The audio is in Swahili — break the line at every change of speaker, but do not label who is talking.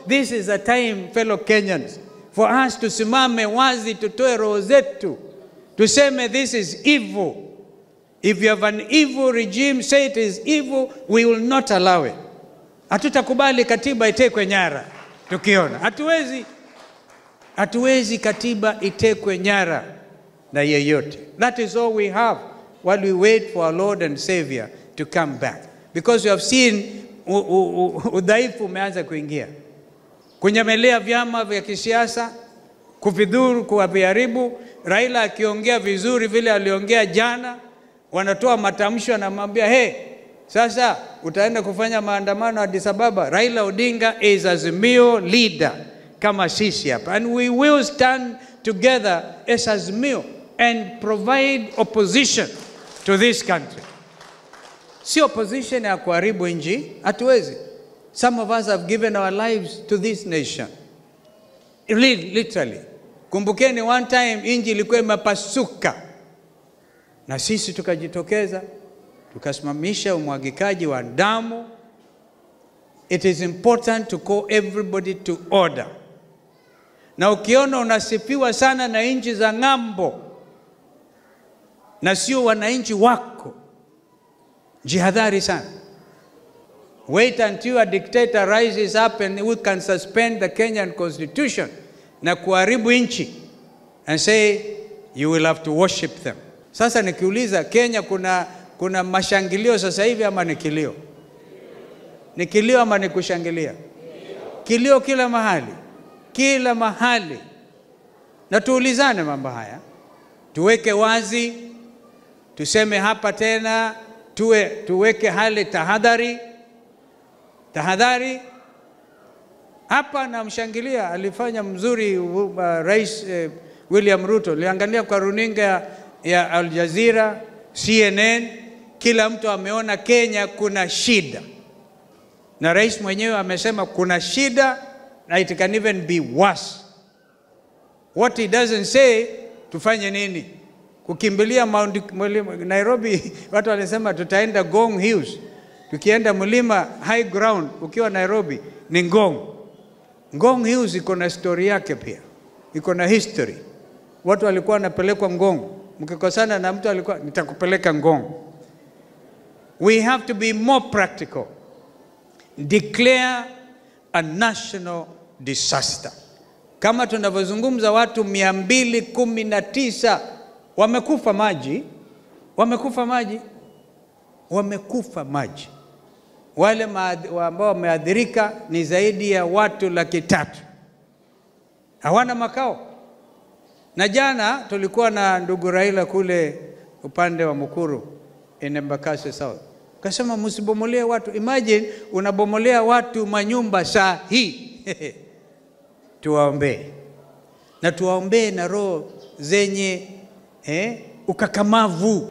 this is a time fellow Kenyans for us tusimame wazi, tutoe roho zetu, tuseme this is evil. If you have an evil regime, say it is evil, we will not allow it. Hatutakubali katiba itekwe nyara tukiona, hatuwezi hatuwezi katiba itekwe nyara na yeyote. That is all we have while we wait for our Lord and Savior to come back because we have seen u- u- u- udhaifu umeanza kuingia, kunyemelea vyama vya kisiasa, kuvidhuru, kuwaviharibu. Raila akiongea vizuri vile aliongea jana, wanatoa matamsho, anamwambia hey, sasa utaenda kufanya maandamano Addis Ababa. Raila Odinga is Azimio leader kama sisi hapa, and we will stand together as Azimio and provide opposition to this country. Si opposition ya kuharibu nchi, hatuwezi. Some of us have given our lives to this nation. Li- Literally. Kumbukeni one time nchi ilikuwa imepasuka na sisi tukajitokeza tukasimamisha umwagikaji wa damu. It is important to call everybody to order. Na ukiona unasifiwa sana na nchi za ng'ambo na sio wananchi wako, jihadhari sana. Wait until a dictator rises up and we can suspend the Kenyan constitution na kuharibu nchi and say you will have to worship them. Sasa nikiuliza Kenya kuna, kuna mashangilio sasa hivi ama ni kilio? Ni kilio ama ni kushangilia? Kilio kila mahali, kila mahali. Na tuulizane mambo haya, tuweke wazi, tuseme hapa tena, tuwe, tuweke hali tahadhari, tahadhari. Hapa namshangilia, alifanya mzuri uh, Rais eh, William Ruto. Liangalia kwa runinga ya, ya Al Jazeera, CNN, kila mtu ameona Kenya kuna shida, na rais mwenyewe amesema kuna shida na it can even be worse. What he doesn't say, tufanye nini? Kukimbilia Mount mlima- Nairobi, watu walisema tutaenda Ngong Hills. Tukienda mlima high ground ukiwa Nairobi ni Ngong. Ngong Hills iko na story yake pia, iko na history. Watu walikuwa wanapelekwa Ngong, mkikosana na mtu alikuwa nitakupeleka Ngong. We have to be more practical. Declare a national disaster. Kama tunavyozungumza watu mia mbili kumi na tisa wamekufa maji, wamekufa maji, wamekufa maji. Wale maadhi- wa- ambao wameathirika ni zaidi ya watu laki tatu, hawana makao. Na jana tulikuwa na ndugu Raila kule upande wa Mukuru in Embakasi South, kasema msibomolee watu. Imagine unabomolea watu manyumba saa hii tuwaombee na tuwaombee na roho zenye eh, ukakamavu